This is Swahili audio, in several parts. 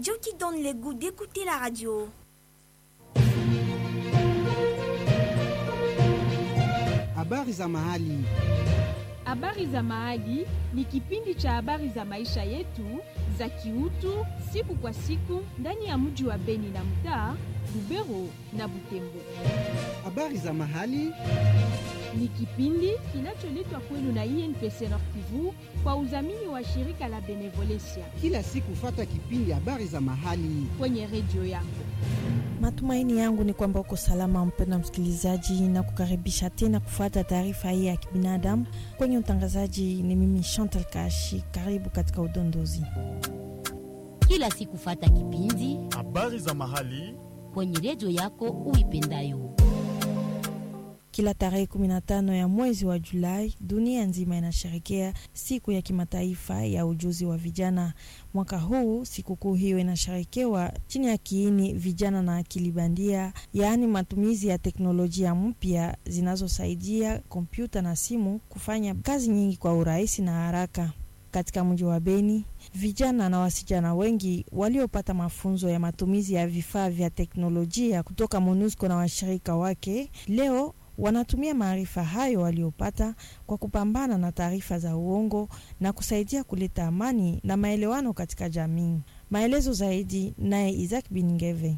radio qui donne le goût d'écouter la radio. Habari za mahali. Habari za Mahali ni kipindi cha habari za maisha yetu za kiutu siku kwa siku ndani ya mji wa Beni na mtaa Lubero na Butembo. Habari za mahali. Ni kipindi kinacholetwa kwenu na INPC Nord Kivu kwa udhamini wa shirika la Benevolencia Kila siku fata kipindi habari za mahali. kwenye redio yako. Matumaini yangu ni kwamba uko salama, mpenda msikilizaji, na kukaribisha tena kufuata taarifa hii ya kibinadamu. Kwenye utangazaji ni mimi Chantal Kashi. Karibu katika udondozi. kila siku fata kipindi habari za mahali kwenye redio yako uipendayo. Kila tarehe 15 ya mwezi wa Julai, dunia nzima inasherekea siku ya kimataifa ya ujuzi wa vijana. Mwaka huu sikukuu hiyo inasherekewa chini ya kiini vijana na akili bandia, yaani matumizi ya teknolojia mpya zinazosaidia kompyuta na simu kufanya kazi nyingi kwa urahisi na haraka. Katika mji wa Beni, vijana na wasichana wengi waliopata mafunzo ya matumizi ya vifaa vya teknolojia kutoka MONUSCO na washirika wake leo wanatumia maarifa hayo waliopata kwa kupambana na taarifa za uongo na kusaidia kuleta amani na maelewano katika jamii. Maelezo zaidi naye Isaac Bingeve.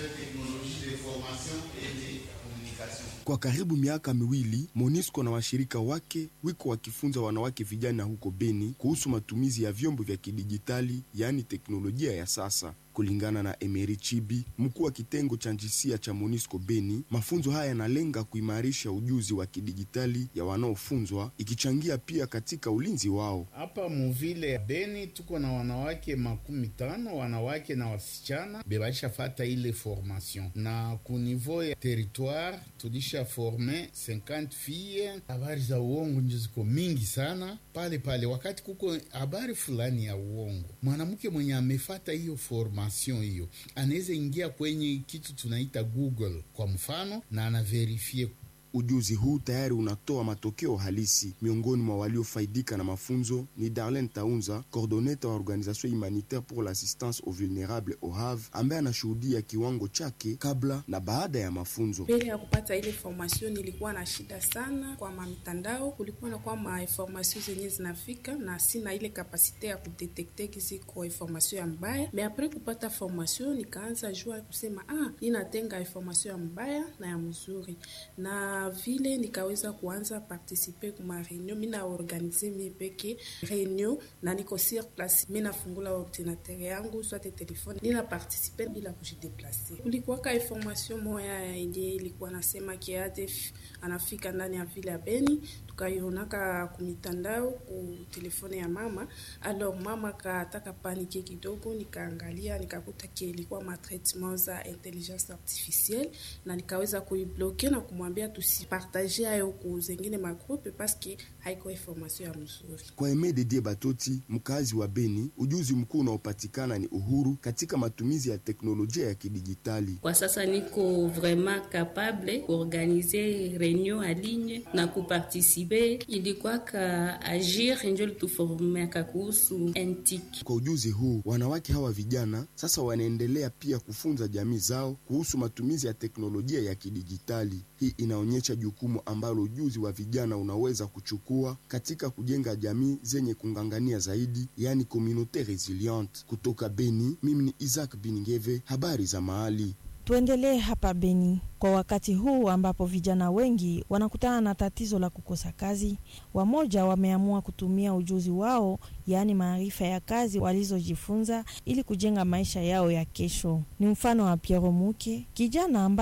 Kwa karibu miaka miwili MONUSCO na washirika wake wiko wakifunza wanawake vijana huko Beni kuhusu matumizi ya vyombo vya kidijitali yaani teknolojia ya sasa. Kulingana na Emery Chibi, mkuu wa kitengo cha njisia cha MONUSCO Beni, mafunzo haya yanalenga kuimarisha ujuzi wa kidijitali ya wanaofunzwa, ikichangia pia katika ulinzi wao. Hapa muvile ya Beni tuko na wanawake makumi tano wanawake na wasichana bebaisha fata ile formation, na ku niveau ya territoire tulisha forme 50 fille. Habari za uongo njo ziko mingi sana pale pale. Wakati kuko habari fulani ya uongo, mwanamke mwenye amefata hiyo formation hiyo anaweza ingia kwenye kitu tunaita Google kwa mfano, na anaverifie Ujuzi huu tayari unatoa matokeo halisi. Miongoni mwa waliofaidika na mafunzo ni Darlene Taunza, coordoneta wa Organisation Humanitaire pour l'Assistance aux Vulnérables OHAV, ambaye anashuhudia kiwango chake kabla na baada ya mafunzo. Mbele ya kupata ile formation nilikuwa na shida sana kwa mitandao, kulikuwa na kwa ma information zenye zinafika na sina ile kapasite ya kudetekte kiziko information ya mbaya. Me apres kupata formation nikaanza jua kusema ah, ninatenga information ya mbaya na ya mzuri na vile nikaweza kuanza participe kuma reunion, mi na organize mi peke reunion na niko sur place, mi nafungula ordinateur yangu swate telefone, nina participe bila kujideplase. Kulikuwaka information moya yenye ilikuwa nasema ki ADF anafika ndani ya vile ya Beni, tukaionaka kumitandao ku telefone ya mama. Alors mama kataka panike kidogo, nikaangalia nikakuta ki ilikuwa matraitement za intelligence artificielle, na nikaweza kuibloke na kumwambia tusipartage hayo ku zengine magrupe paske haiko information ya mzuri. Kwa Eme Dedie Batoti, mkazi wa Beni, ujuzi mkuu unaopatikana ni uhuru katika matumizi ya teknolojia ya kidijitali. Kwa sasa niko vraiment capable kuorganize reunion a ligne na kupartisipe. Ilikwaka agir njo lituformeaka kuhusu NTIC. Kwa ujuzi huu, wanawake hawa vijana sasa wanaendelea pia kufunza jamii zao kuhusu matumizi ya teknolojia ya kidijitali. Hii inaonyesha jukumu ambalo ujuzi wa vijana unaweza kuchukua katika kujenga jamii zenye kungangania zaidi, yani communaute resiliente. Kutoka Beni, mimi ni Isaac Biningeve, habari za mahali. Tuendelee hapa Beni kwa wakati huu ambapo vijana wengi wanakutana na tatizo la kukosa kazi. Wamoja wameamua kutumia ujuzi wao, yaani maarifa ya kazi walizojifunza ili kujenga maisha yao ya kesho. Ni mfano wa Piero Muke, kijana ambaye